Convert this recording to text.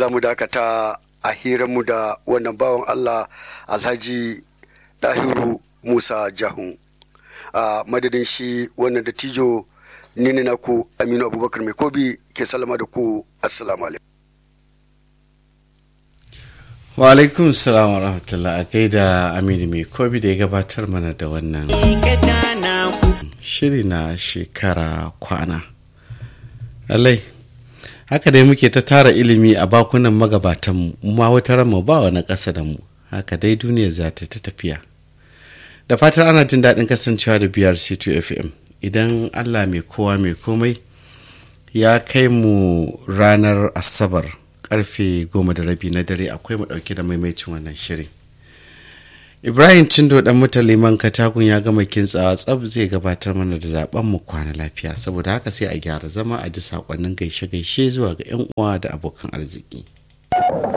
za mu dakata a hiranmu da wannan bawan Allah Alhaji Dahiru Musa Jahun. A madadin shi wannan dattijo ni ne naku Aminu Abubakar Mai Kobi ke salama da ku assalamu alaikum. wa alaikum salam wa rahmatullah a gaida aminu mai kobi da ya gabatar mana da wannan shiri na shekara kwana lallai haka dai muke ta tara ilimi a bakunan magabatanmu ma wata mu ba wani ƙasa da mu haka dai duniya za ta ta tafiya da fatan ana jin daɗin kasancewa da brc2 fm idan allah mai kowa mai komai ya kai mu ranar asabar karfe goma da rabi na dare akwai mu dauke da maimaicin wannan shirin ibrahim cindo dan mutan liman katakun ya gama kintsawa tsab zai gabatar mana da zaben mu kwana lafiya saboda haka sai a gyara zama a ji sakonnin gaishe-gaishe zuwa ga 'yan uwa da abokan arziki